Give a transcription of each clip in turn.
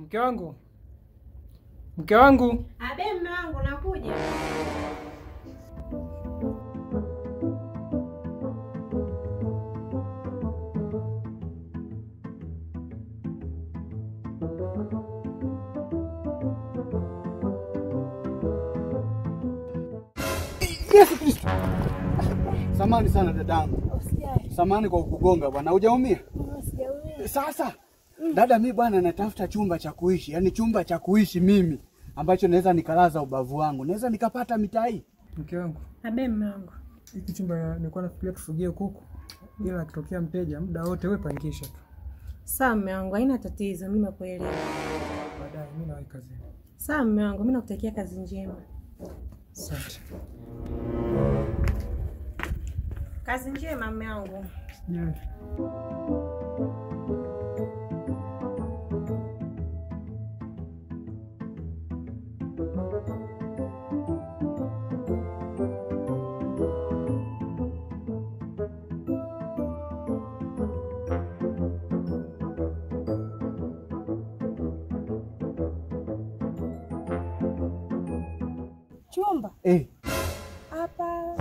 Mke wangu, mke wangu, Abe, mme wangu nakuja. Yesu Kristo. Samani sana dadangu. Samani kwa kukugonga bwana. Hujaumia? Sasa dada, mi bwana natafuta chumba cha kuishi, yaani chumba cha kuishi mimi ambacho naweza nikalaza ubavu wangu, naweza nikapata mitaa hii. mke wangu, Abe, mme wangu. hiki chumba nilikuwa nafikiria tufugie kuku, ila akitokea mteja muda wote wewe pangisha tu, Sawa mme wangu, haina tatizo, mimi nakuelewa. baadaye mimi nawahi kazini. Sawa mme wangu, mimi nakutakia kazi njema. Asante. Kazi njema mme wangu. Sijali. Chumba Eh, hapa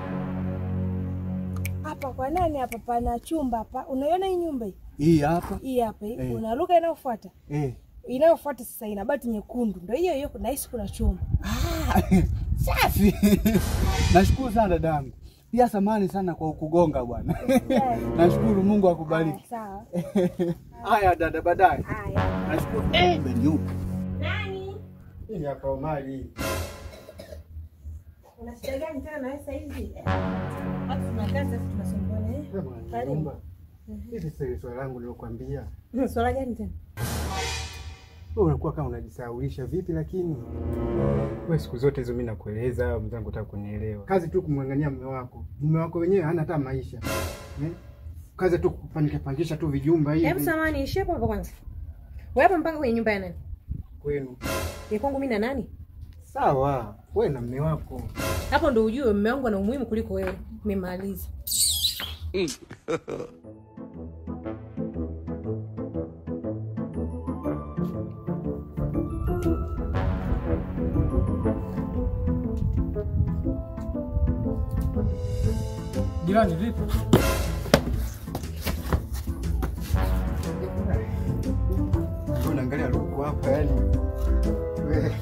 hapa kwa nani hapa? Pana chumba hapa, unaiona hii nyumba hii hii hapa. hii hapa hii, Eh. unaruka inayofuata Eh. inayofuata sasa ina bati nyekundu, ndio hiyo hiyo, nahisi kuna chumba. Ah, safi. Nashukuru sana dadangu. Pia samani sana kwa kukugonga bwana. Nashukuru Mungu Haya, akubariki. sawa. Haya dada, baadaye. Haya. Nashukuru. Eh, nyupe. Nani? Hii hapa Omari. Una shida gani tena na wewe sasa hivi? Watu tunakaa sasa tunasumbuana eh? Karibu. Hivi sasa swali langu nilokuambia, Swala gani tena? wewe unakuwa kama unajisahaulisha vipi? Lakini wewe siku zote hizo mimi nakueleza, mzangu utaka kunielewa. Kazi tu kumwangania mume wako, mume wako wenyewe hana hata maisha eh? Kazi tu kupangisha pangisha tu vijumba Hebu hivi samani, ishie hapo hapo kwanza. Wewe hapa mpanga kwenye nyumba ya nani? kwenu. Ya kwangu mimi na nani? Sawa, wewe na mume wako. Hapo ndo ujue mume wangu ana umuhimu kuliko wewe. Nimemaliza. Jirani vipi? Wewe unaangalia luku hapa yani. Wewe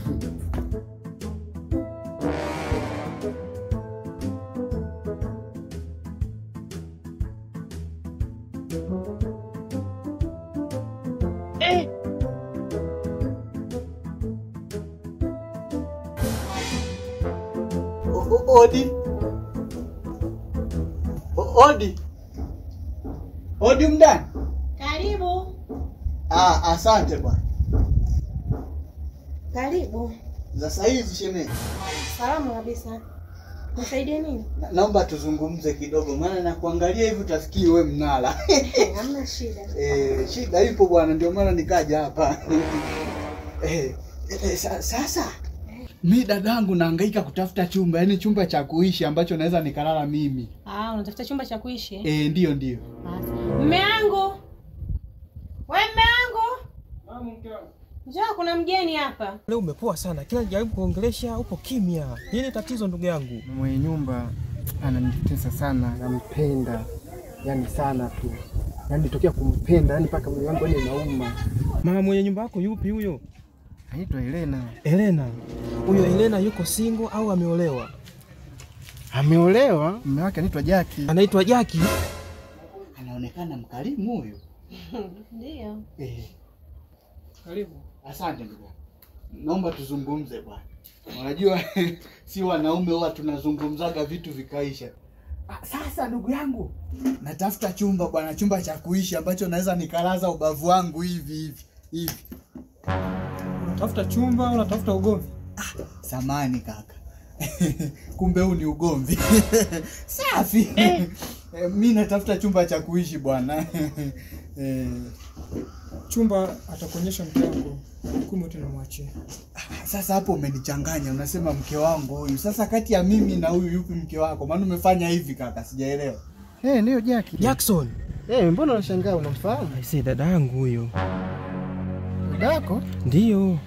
O- o- Odi. O- Odi. Odi mdani. Karibu. Ah, asante bwana. Karibu. Za saa hizi shemeji. Salama kabisa. Nisaidie nini? Na- Naomba tuzungumze kidogo maana nakuangalia hivi utafikiri we mnala. Hamna shida. Eh, shida ipo bwana, ndio maana nikaja hapa. eh, eh, sa, sasa mi dadangu nahangaika kutafuta chumba, yaani chumba cha kuishi ambacho naweza nikalala mimi. Ah, unatafuta chumba cha kuishi? eh? Eh, ndio ndio. Mme wangu. We mme wangu. Njoo kuna mgeni hapa. Leo umepoa sana, kila jaribu kuongelesha upo kimya. Nini tatizo ndugu yangu? mwenye nyumba ananitesa sana, nampenda yani sana tu, yani tokea kumpenda yani mpaka mwili wangu yani nauma. Mama mwenye nyumba yako yupi huyo? Anaitwa Helena, Elena. Huyo Elena yuko single au ameolewa? ameolewa, mume wake anaitwa Jaki. Anaitwa Jaki. Anaonekana mkarimu huyu. Ndio. Eh, Karibu. asante ndugu. yangu. Naomba tuzungumze bwana. Unajua si wanaume huwa tunazungumzaga vitu vikaisha. Ah, Sasa ndugu yangu, natafuta chumba bwana, chumba cha kuishi ambacho naweza nikalaza ubavu wangu hivi hivi hivi. Unatafuta chumba, unatafuta ugomvi? Samani kaka, kumbe huu ni ugomvi. Safi. Eh, mi natafuta chumba cha kuishi bwana. eh, Chumba atakuonyesha mke wangu, hukumu yote namwachia. sasa hapo umenichanganya, unasema mke wangu huyu. Sasa kati ya mimi na huyu yupi mke wako? Maana umefanya hivi kaka, sijaelewa. Eh, ndio Jaki. Jackson. Eh, mbona unashangaa unamfahamu? Si dada yangu huyo. Dada yako? Ndiyo.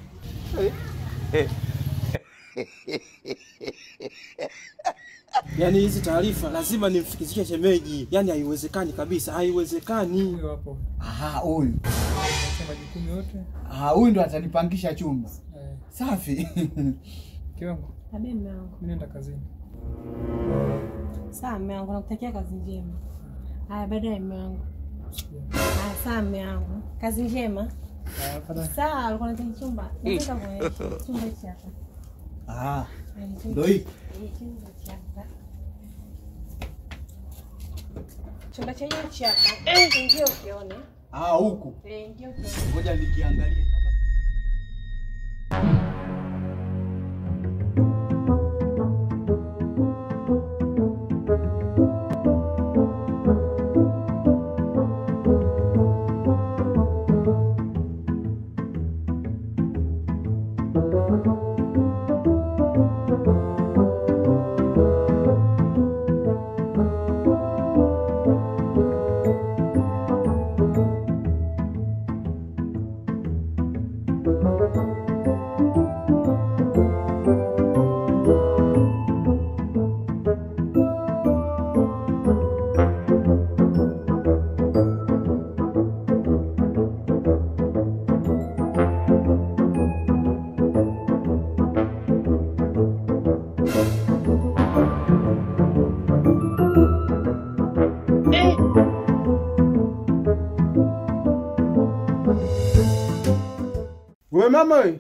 Yaani hizi taarifa lazima nimfikishie shemeji. Yaani haiwezekani kabisa, haiwezekani. Huyo hapo. Aha, huyu. Acha majukumu yote. Ah, huyu ndo atanipangisha chumba. Eh, Safi. kiwango. Abe mme wangu. Mimi naenda kazini. Sawa mme wangu, nakutakia kazi njema. Haya, baadaye mme wangu. Sijui. Haya, sawa mme wangu, kazi njema. Ah, baadaye. Sawa, alikuwa anataka chumba. Nataka kuonyesha chumba hichi hapa. Ah, Haya, chumba- ndo hiki. Eh, chumba hichi hapa. Chumba chenyewe hichi hapa. Ingia ukione. Ah, huku. Eh, ingia ukione. Ngoja nikiangalie. Wewe mama wewe.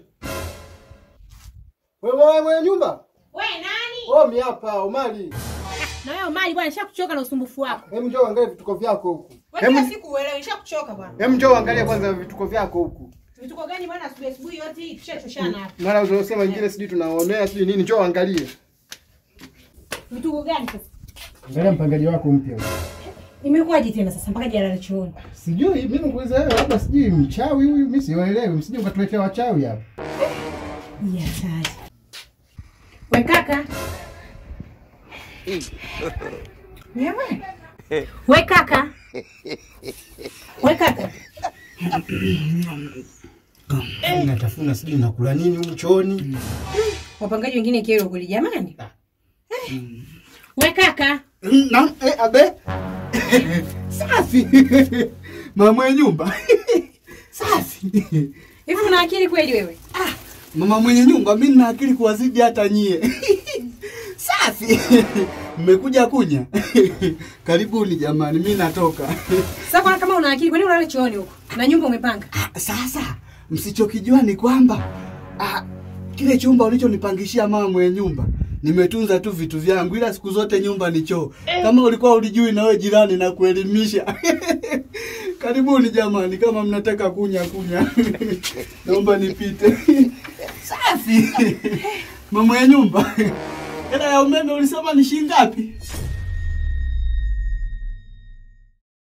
Wewe wewe mwenye nyumba? We nani? Oh, mi hapa Omari. Na wewe Omari bwana, nishakuchoka na usumbufu wako. Hebu njoo angalia vituko vyako huku. Wewe kila siku uelewe, nishakuchoka bwana. Hebu njoo angalia kwanza vituko vyako huku. Vituko gani bwana asubuhi asubuhi yote hii tushachoshana hapa. Mara unasema nyingine sijui tunaonea sijui nini, njoo angalie. Vituko gani sasa? Angalia mpangaji wako mpya. Imekuwaje tena sasa mpaka jana chooni? Sijui mimi nakuuliza wewe, labda sijui mchawi huyu, mimi siwaelewi, msije ukatuletea wachawi hapa. Ya hatari. We kaka. Wewe. We kaka. We kaka. Natafuna sijui nakula nini humu chooni. Wapangaji wengine kero kweli jamani. Eh. We kaka. Na, eh, abe. Safi. Mama mwenye nyumba. Safi. Hivi una akili kweli wewe? Mama mwenye nyumba, mimi nina akili kuwazidi hata nyie. Safi. Mmekuja kunya. Karibuni jamani, mimi natoka. Sasa kwa kama una akili kwani unalala chooni huko? Na nyumba umepanga? Ah, Sasa msichokijua ni kwamba ah, kile chumba ulichonipangishia mama mwenye nyumba nimetunza tu vitu vyangu, ila siku zote nyumba ni choo. Kama ulikuwa ulijui, na wewe jirani, na kuelimisha. Karibuni jamani, kama mnataka kunya kunya, naomba nipite. Safi mama ya nyumba, hela ya umeme ulisema ni shilingi ngapi?